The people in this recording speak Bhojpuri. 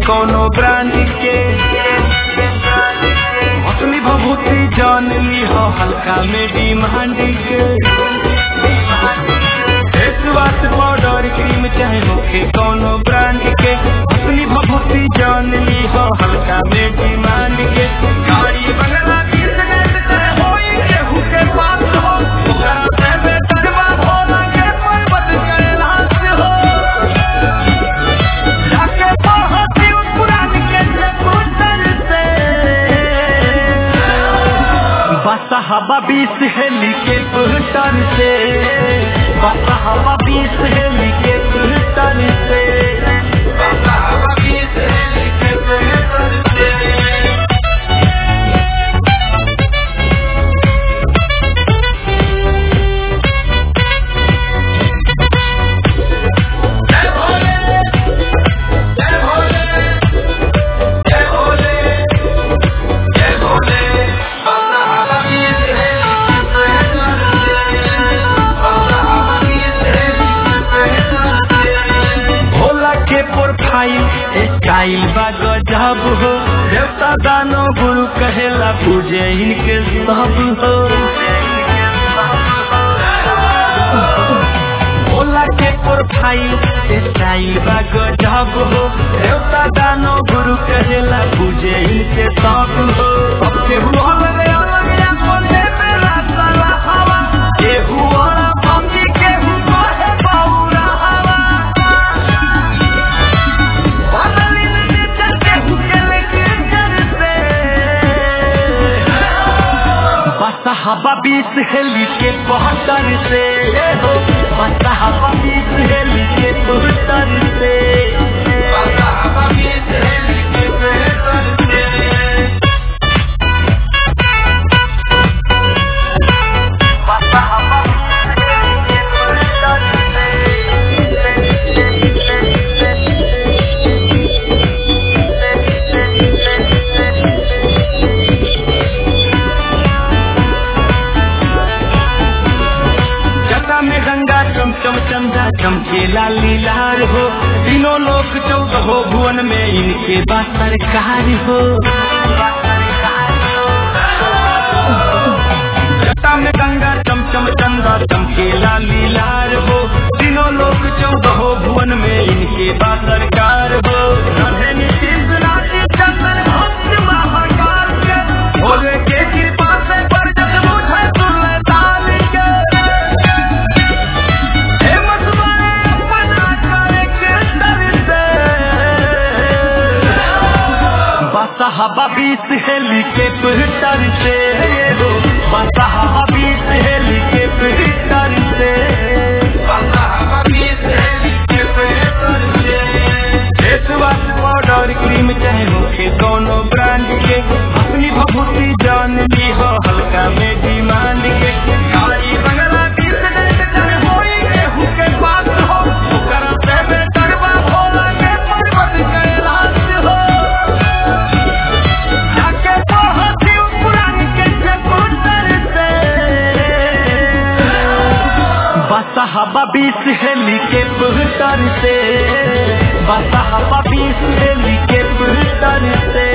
कोनो ब्रांड के असली भभूति जान ली हो हल्का में डिमांड के फेस वाश पाउडर क्रीम चाहे होके कोनो ब्रांड के असली भभूति जान ली हो हल्का में डिमांड के गाड़ी बंगला बिजनेस करे होई केहू के पास हो ओकरा से बेहतर बा भोला के पर्वत कैलाश हो जाके पढ़ती पुरान के चकोतर से बस हवा बीस हेली के पुहतर से बस हवा बीस हेली के पुहतर से बस हवा बीस हेली के पुहतर से जय भोले जय भोले जय भोले जय भोले बाबा हबीब है भोला के प्रोफाइल स्टाइल बा गजब हो देवता दानो गुरु कहेला पूजे इनके सब हो भोला के प्रोफाइल स्टाइल बा गजब हो देवता दानो गुरु कहेला पूजे इनके सब हो अब केहू अलग अलग अपन मेरा साला हवा केहू और भंगी केहू कहे बौरा हवा बादलिन नीचे केहू के लेके जर से बस हवा बीस हेली के बहत्तर से हो बस हवा बीस हेली के बहत्तर से बस हवा बीस हेली के बहत्तर से बस हवा बीस हेली के जटा में गंगा चमचम चंदा चमकेला लीलार हो तीनों लोक चौदह हो भुवन में इनके बात सरकार हो जटा में गंगा चमचम चंदा चमकेला लीलार हो तीनों लोक चौदह हो भुवन में इनके बात सरकार हो राधे नीतीश राशि चंदन भक्त महाकाल के भोले के कृपा से बरजत मुझे सुल्तान के हे मतवाले अपना करे के दर से बस हवा बीस हेली के पिटर से हो बस हवा बीस हेली के पिटर से बस हवा बीस हेली के पिटर से फेस वाश पाउडर क्रीम चाहे होके कोनो ब्रांड के अपनी भभूति जान ली हो हल्का में डिमांड के गाड़ी बंगला बिजनेस करे होई केहू के पास हो ओकरा से बेहतर बा भोला के पर्वत कैलाश हो जाके पढ़ती पुरान के चकोतर से बस हवा बीस हेली के पुहतर से बस हवा बीस हेली के पुहतर से